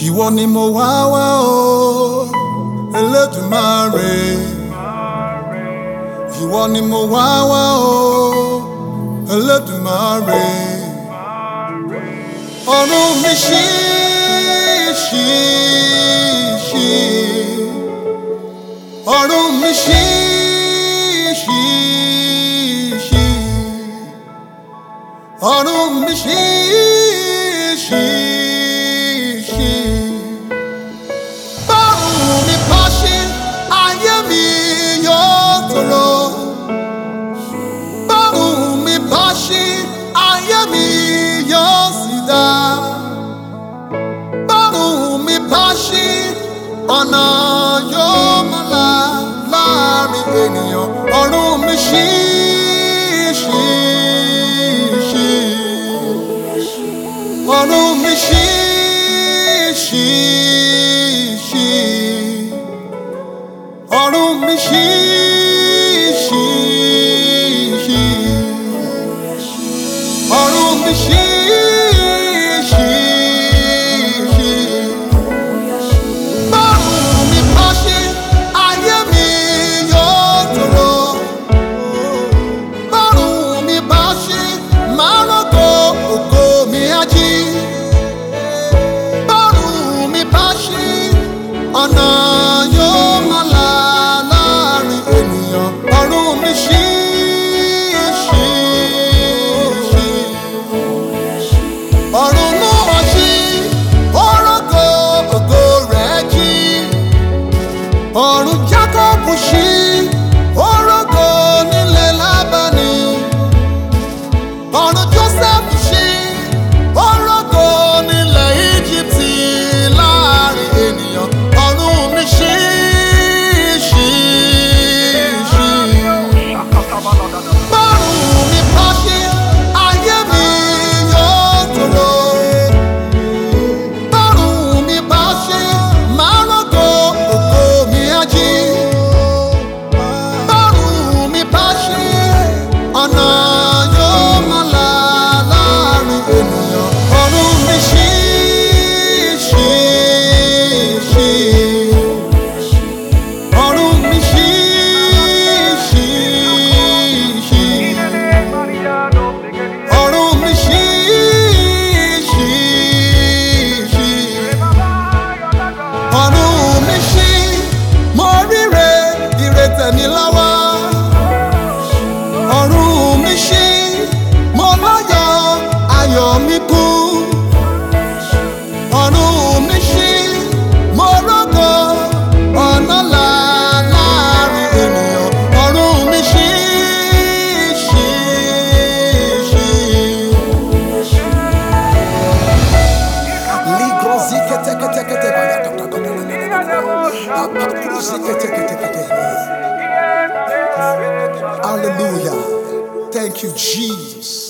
ìwọ ni mo wá wá o Elédùmarè ìwọ ni mo wá wá o Elédùmarè ọ̀run mi ṣí ṣí ṣí ọ̀run mi ṣí ṣí ṣí ọ̀run mi ṣí ṣí ṣí. Bọ́run mi bá ṣí, ayé mi yóò tòrò. Bọ́run mi bá ṣí, ayé mi yóò sì dá. Bọ́run mi bá ṣí, ọ̀nà yóò máa là láàrin ènìyàn. Ọ̀run mi ṣí ṣí ṣí. Ọ̀run mi ṣí ṣí ṣí. Ọ̀run mi ṣí ṣí ṣí. Ọ̀run mi ṣí ṣí ṣí. Bọ́run mi bá ṣí, ayé mi yóò tòrò. Bọ́run mi bá ṣí, màá rògbò ògo mi á jí. Bọ́run mi bá ṣí, ọ̀nà yóò máa là láàrin ènìyàn. Ọ̀run mi ṣí ṣí ṣí. Ọ̀run náà ṣí, ó rògbò ògo rẹ̀ jí. Ọ̀run Jákọ́bù ṣí, ó rògbò nílẹ̀ Lábánì. Ọ̀run Jósẹ́fù ṣí, ó rògbò nílẹ̀ Íjíbítì láàrin ènìyàn. Ọ̀run mi ṣí ṣí ṣí. Bọ́run mi bá ṣí, ayé mi yóò tòrò. Bọ́run mi bá ṣí, màá rògbò ògo mi á jí. Bọ́run mi bá ṣí, ọ̀nà yóò máa là láàrin ènìyàn. Ọ̀run mi ṣí ṣí ṣí. Ọ̀run mi ṣí ṣí ṣí. Ọ̀run mi ṣí ṣí ṣí. Ọ̀run mi ṣí, mo ríre ire tẹ̀mí lọ́wọ́. Ọ̀run mi ṣí, mo láyọ̀ ayọ̀ mi kú. Ọ̀run mi ṣí, mo rògo ọ̀nà là láàrin ènìyàn. Ọ̀run mi ṣí ṣí ṣí. Hallelujah. Thank you, Jesus.